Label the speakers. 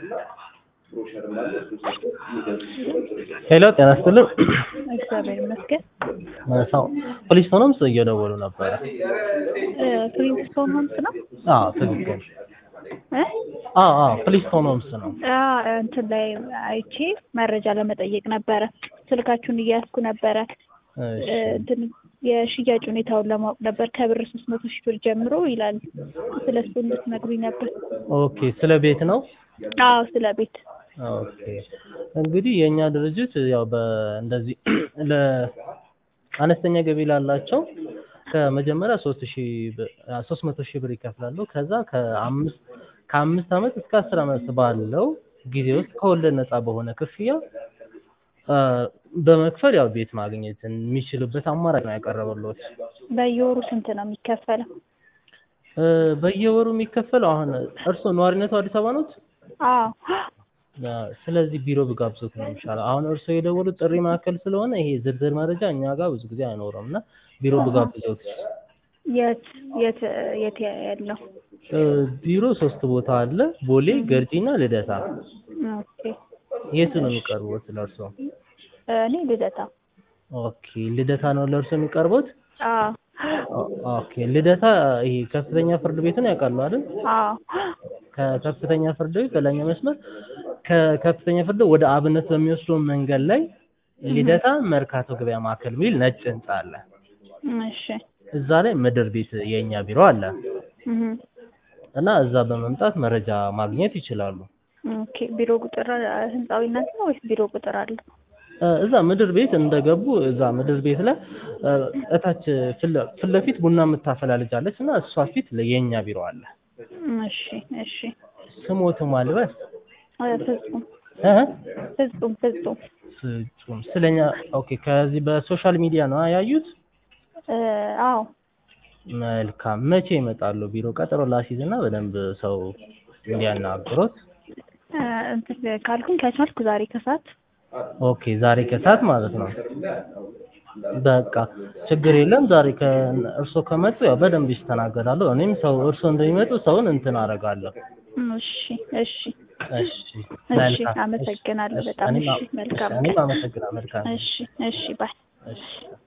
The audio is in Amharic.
Speaker 1: ሄሎ ጤና ይስጥልን።
Speaker 2: እግዚአብሔር ይመስገን።
Speaker 1: ሰው ፖሊስ ሆኖም እየደወሉ ነበረ።
Speaker 2: ክሊንግስቶን ሆምስ ነው
Speaker 1: አዎ ትክክል።
Speaker 2: እ?
Speaker 1: አዎ አዎ ፖሊስ ሆኖምስ ነው።
Speaker 2: አ እንትን ላይ አይቼ መረጃ ለመጠየቅ ነበረ። ስልካችሁን እያያዝኩ ነበረ።
Speaker 1: እሺ
Speaker 2: እ፣ እንትን የሽያጭ ሁኔታውን ለማወቅ ነበር። ከብር ሶስት መቶ ሺህ ብር ጀምሮ ይላል። ስለ እሱ እንድትነግሩኝ ነበር።
Speaker 1: ኦኬ ስለ ቤት ነው።
Speaker 2: አዎ ስለ ቤት
Speaker 1: ኦኬ እንግዲህ የእኛ ድርጅት ያው በእንደዚህ ለአነስተኛ ገቢ ላላቸው ከመጀመሪያ ሶስት ሺህ ሶስት መቶ ሺህ ብር ይከፍላሉ። ከዛ ከአምስት ከአምስት ዓመት እስከ አስር ዓመት ባለው ጊዜ ውስጥ ከወለድ ነፃ በሆነ ክፍያ አ፣ በመክፈል ያው ቤት ማግኘት የሚችልበት አማራጭ ነው ያቀረበልዎት።
Speaker 2: በየወሩ ስንት ነው የሚከፈለው?
Speaker 1: እ፣ በየወሩ የሚከፈለው አሁን እርስዎ ነዋሪነቱ አዲስ አበባ ነዎት?
Speaker 2: አዎ
Speaker 1: አ፣ ስለዚህ ቢሮ ብጋብዞት ነው የሚሻለው። አሁን እርስዎ የደወሉት ጥሪ ማዕከል ስለሆነ ይሄ ዝርዝር መረጃ እኛ ጋር ብዙ ጊዜ አይኖርም እና ቢሮ ብጋብዞት
Speaker 2: የት የት የት ያለው?
Speaker 1: እ፣ ቢሮ ሶስት ቦታ አለ፣ ቦሌ፣ ገርጂ እና ልደታ።
Speaker 2: ኦኬ
Speaker 1: የቱ ነው የሚቀርቡት ለእርስዎ?
Speaker 2: እኔ ልደታ።
Speaker 1: ኦኬ ልደታ ነው ለእርስዎ የሚቀርቡት?
Speaker 2: አዎ
Speaker 1: ኦ- ኦኬ ልደታ ይሄ ከፍተኛ ፍርድ ቤቱን ያውቃሉ አይደል?
Speaker 2: አዎ
Speaker 1: ከከፍተኛ ፍርድ ቤት በላይኛው መስመር ከከፍተኛ ፍርድ ቤት ወደ አብነት በሚወስደው መንገድ ላይ ልደታ መርካቶ ገበያ ማዕከል የሚል ነጭ ህንጻ አለ።
Speaker 2: እሺ
Speaker 1: እዛ ላይ ምድር ቤት የእኛ ቢሮ አለ
Speaker 2: እህ
Speaker 1: እና እዛ በመምጣት መረጃ ማግኘት ይችላሉ።
Speaker 2: ኦኬ ቢሮ ቁጥር ህንጻው እናንተ ነው ወይስ ቢሮ ቁጥር አለ?
Speaker 1: እ፣ እዛ ምድር ቤት እንደገቡ እዛ ምድር ቤት ላይ እ፣ እታች ፊት ለ- ፊት ለፊት ቡና የምታፈላ ልጅ አለች እና እሷ ፊት ለ- የእኛ ቢሮ አለ።
Speaker 2: እሺ እሺ
Speaker 1: ስሞቱ ማልበስ
Speaker 2: እ፣ ፍጹም
Speaker 1: እ
Speaker 2: ፍጹም ፍጹም
Speaker 1: ፍጹም ስለኛ ኦኬ። ከዚህ በሶሻል ሚዲያ ነው ያዩት?
Speaker 2: እ፣ አዎ
Speaker 1: መልካም። መቼ ይመጣሉ? ቢሮ ቀጠሮ ላሲዝ እና በደንብ ሰው እንዲያናግሮት።
Speaker 2: እ፣ እንትን ካልኩኝ ከቻልኩ ዛሬ ከሰዓት
Speaker 1: ኦኬ ዛሬ ከሰዓት ማለት ነው። በቃ ችግር የለም። ዛሬ ከእርሶ ከመጡ ያው በደንብ ይስተናገዳሉ። እኔም ሰው እርሶ እንደሚመጡ ሰውን እንትን አደርጋለሁ።
Speaker 2: እሺ እሺ
Speaker 1: እሺ
Speaker 2: እሺ
Speaker 1: መልካም።
Speaker 2: አመሰግናለሁ
Speaker 1: እሺ፣
Speaker 2: በጣም
Speaker 1: እኔም
Speaker 2: እሺ መልካም
Speaker 1: እኔም አመሰግናለሁ። መልካም
Speaker 2: እሺ እሺ ባይ
Speaker 1: እሺ